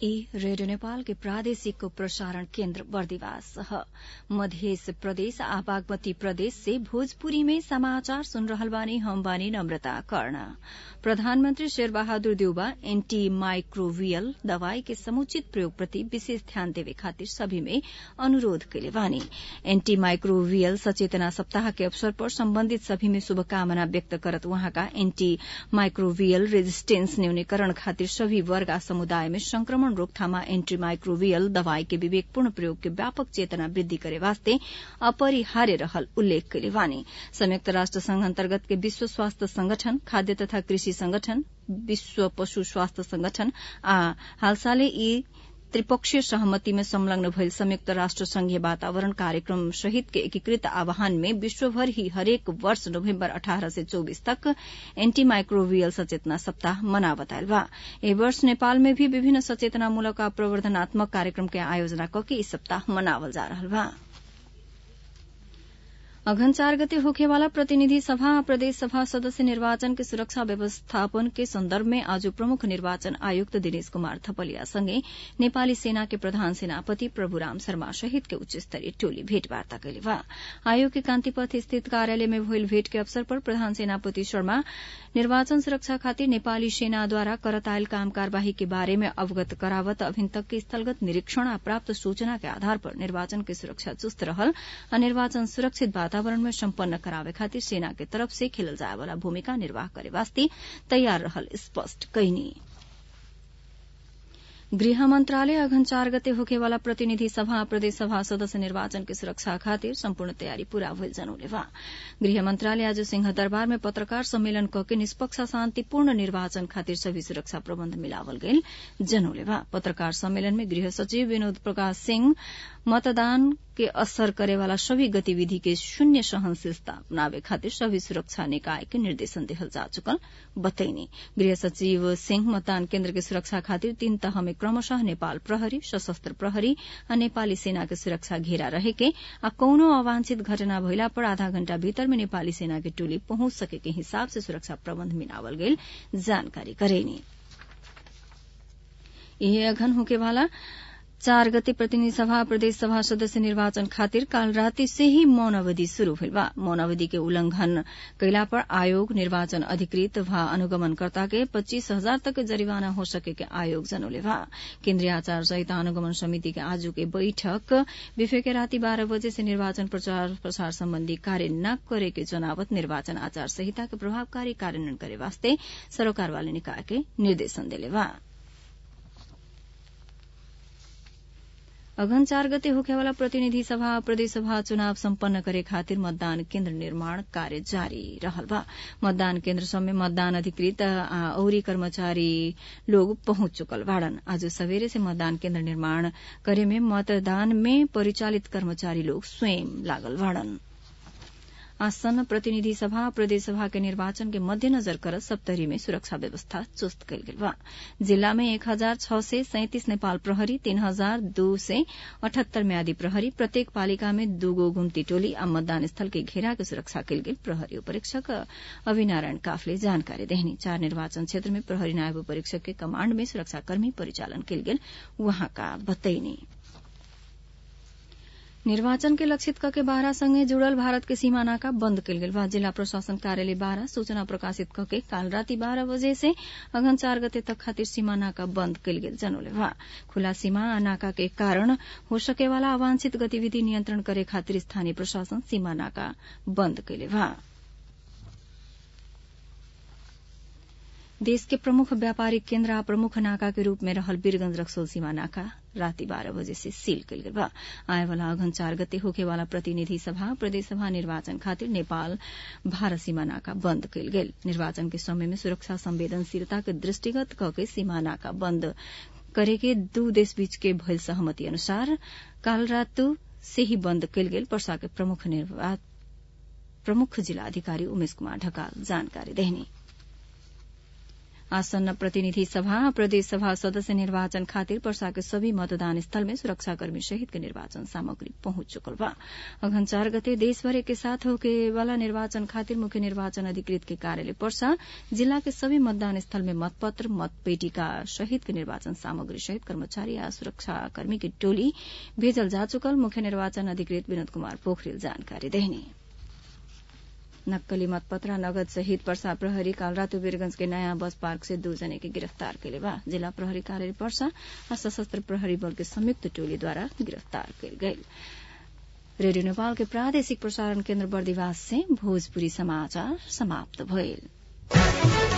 ई रेडियो नेपाल के प्रादेशिक प्रसारण केन्द्र बर्दिवास ह मध्य प्रदेश आ बागमती प्रदेश से भोजपुरी में समाचार सुन रहल बानी हम बानी नम्रता कर्ण प्रधानमन्त्री शेरबहादुर देउबा एन्टी माइक्रोवियल दवाई के समुचित प्रयोग प्रति विशेष ध्यान देवे खातिर सभी में अनुरोध कैले बानी एन्टी माइक्रोवियल सचेतना सप्ताह के अवसर पर सम्बन्धित सभी में शुभकामना व्यक्त करत वहाँका एन्टी माइक्रोवियल रेजिस्टेन्स न्यूनीकरण खातिर सभी वर्ग आ समुदाय में संक्रमण रोकथामा एन्टी माइक्रोवियल दवाई के विवेकपूर्ण प्रयोग के व्यापक चेतना वृद्धि करे वास्ते अपरिहार्य रहल उल्लेख कैले बानी संयुक्त राष्ट्र संघ अन्तर्गत के विश्व स्वास्थ्य संगठन खाद्य तथा कृषि संगठन विश्व पशु स्वास्थ्य संगठन आ हालसालै यी त्रिपक्षीय सहमति में संलग्न भइल संयुक्त राष्ट्र संघीय वातावरण कार्यक्रम सहित के एकीकृत आह्वान में विश्वभर ही हरेक वर्ष नवम्बर अठारह से चौबीस तक एन्टी माइक्रोवियल सचेतना सप्ताह मना बतायल बा ए वर्ष नेपाल में भी विभिन्न सचेतनामूलक आ प्रवर्धनात्मक कार्यक्रम के आयोजना कके इस सप्ताह मनावल जा रहल बा अघन चार गते होखेवाला प्रतिनिधि सभा आ प्रदेश सभा सदस्य निर्वाचन के सुरक्षा व्यवस्थापन के सन्दर्भ में आज प्रमुख निर्वाचन आयुक्त दिनेश कुमार थपलिया सँगै नेपाली सेना के प्रधान सेनापति प्रभुराम शर्मा सहित के उच्च स्तरीय टोली भेटवार्ता कैले बा आयोग के कान्तिपथ स्थित कार्यालय में भइल भेट के अवसर पर प्रधान सेनापति शर्मा निर्वाचन सुरक्षा खातिर नेपाली सेनाद्वारा करतायल काम कार्यवाही के बारे में अवगत करावत अभिन तक के स्थलगत निरीक्षण आ प्राप्त सूचना के आधार पर निर्वाचन के सुरक्षा चुस्त रहल आ निर्वाचन सुरक्षित वातावरण में सम्पन्न करावे खातिर सेना के तरफ से खेलल जाए वाला भूमिका निर्वाह करे वास्ते तैयार रहल स्पष्ट कैनी गृह मन्त्रालय अघन चार गते होखेवाला प्रतिनिधि सभा प्रदेश सभा सदस्य निर्वाचन के सुरक्षा खातिर सम्पूर्ण तयारी पूरा भइल जनौले बा गृह मन्त्रालय आज सिंह दरबार में पत्रकार सम्मेलन कके निष्पक्ष शान्तिपूर्ण निर्वाचन खातिर सभी सुरक्षा प्रबन्ध मिलावल गईल जनौले बा पत्रकार सम्मेलन में गृह सचिव विनोद प्रकाश सिंह मतदान के असर करेवाला सभी गतिविधि के शून्य सहनशीलता अपनावे खातिर सभी सुरक्षा निकाय के निर्देशन देहल जा चुकल बतैनी गृह सचिव सिंह मतदान केन्द्र के सुरक्षा खातिर तीन तह में क्रमशः नेपाल प्रहरी सशस्त्र प्रहरी आ नेपाली सेना के सुरक्षा घेरा रहेके आ कौनो अवांछित घटना भइला पर आधा घण्टा भीतर में नेपाली सेना के टोली पहुंच सके के हिसाब से सुरक्षा प्रबन्ध मिलावल गईल जानकारी करेनी यही अघन होकेवाला चार गते प्रतिनिधि सभा प्रदेश सभा सदस्य निर्वाचन खातिर काल राति से ही मौन अवधि शुरू भेल बा मौन अवधि के उल्लंघन कैला पर आयोग निर्वाचन अधिकृत वा अनुगमनकर्ता के पच्चीस हजार तक जरिवाना हो सके के आयोग जनौले बा केन्द्रीय आचार संहिता अनुगमन समिति के आज के बैठक बिफे के राति बाह्र बजे से निर्वाचन प्रचार प्रसार सम्बन्धी कार्य न करे के जनावत निर्वाचन आचार संहिता के प्रभावकारी कार्यान्वयन करे वास्ते सरोकार वाले निकाय के निर्देशन देले बा अघन चार गते होखेवाला प्रतिनिधि सभा प्रदेश सभा चुनाव सम्पन्न करे खातिर मतदान केन्द्र निर्माण कार्य जारी रहल बा मतदान केन्द्र सब में मतदान अधिकृत आ औरी कर्मचारी लोग पहुंच चुकल बाड़न आज सवेरे से मतदान केन्द्र निर्माण करे में मतदान में परिचालित कर्मचारी लोग स्वयं लागल बाड़न आसन्न प्रतिनिधि सभा प्रदेश सभा के निर्वाचन के मध्यनजर कर सप्तरी में सुरक्षा व्यवस्था चुस्त कल गेल बा जिला में एक हजार छह सय सैंतिस नेपाल प्रहरी तीन हजार दू सय अठहत्तर म्यादी प्रहरी प्रत्येक पालिका में दूगो गुम्ती टोली आ मतदान स्थल के घेरा के सुरक्षा कल गेल प्रहरी उपरीक्षक अभिनारायण काफले जानकारी देहनी चार निर्वाचन क्षेत्र में प्रहरी नायब उपरीक्षक के कमाण्ड में सुरक्षाकर्मी परिचालन कल गेल वहाँका बतैनी निर्वाचन के लक्षित कके बाह्र सँगै जुड़ल भारत के सीमा नाका बन्द कयल गेल बा जिला प्रशासन कार्यालय बाह्र सूचना प्रकाशित कके काल राति बाह्र बजे से अघन चार गते तक खातिर सीमा नाका बन्द कयल गेल जनौले बा खुला सीमा आ नाका के कारण हो सकेवाला अवांछित गतिविधि नियन्त्रण करे खातिर स्थानीय प्रशासन सीमा नाका बन्द कयले बा देश के प्रमुख व्यापारिक केन्द्र आ प्रमुख नाका के रूप में रहल वीरगंज रक्सोल सीमा नाका राति बाह्र बजे से सील कयल गेल बा आए वाला अघन चार गते होके वाला प्रतिनिधि सभा प्रदेश सभा निर्वाचन खातिर नेपाल भारत सीमा नाका बन्द कयल गेल निर्वाचन के समय में सुरक्षा संवेदनशीलता के दृष्टिगत कके सीमा नाका बन्द करे के दू देश बीच के भइल सहमति अनुसार काल रातु से ही बन्द कयल गेल पर्सा के प्रमुख प्रमुख जिला अधिकारी उमेश कुमार ढकाल जानकारी देहनी आसन्न प्रतिनिधि सभा प्रदेश सभा सदस्य निर्वाचन खातिर पर्सा के सभी मतदान स्थल में सुरक्षाकर्मी सहित के निर्वाचन सामग्री पहुंच चुकल बा अघन चार गते देशभर के साथ होके वाला निर्वाचन खातिर मुख्य निर्वाचन अधिकृत के कार्यालय पर्सा जिला के सभी मतदान स्थल में मतपत्र मतपेटिका सहित के निर्वाचन सामग्री सहित कर्मचारी आ सुरक्षाकर्मी की टोली भेजल जा चुकल मुख्य निर्वाचन अधिकृत विनोद कुमार पोखरेल जानकारी देहनी नक्कली मतपत्र नगद सहित पर्सा प्रहरी काल रातो वीरगंज के नयाँ बस पार्क से दो जने के गिरफ्तार कैले बा जिला प्रहरी कार्यालय पर्सा आ सशस्त्र प्रहरी बल के संयुक्त टोलीद्वारा गिरफ्तार कैल गये रेडियो नेपाल के प्रादेशिक प्रसारण केन्द्र बर्दिवास से भोजपुरी समाचार समाप्त भइल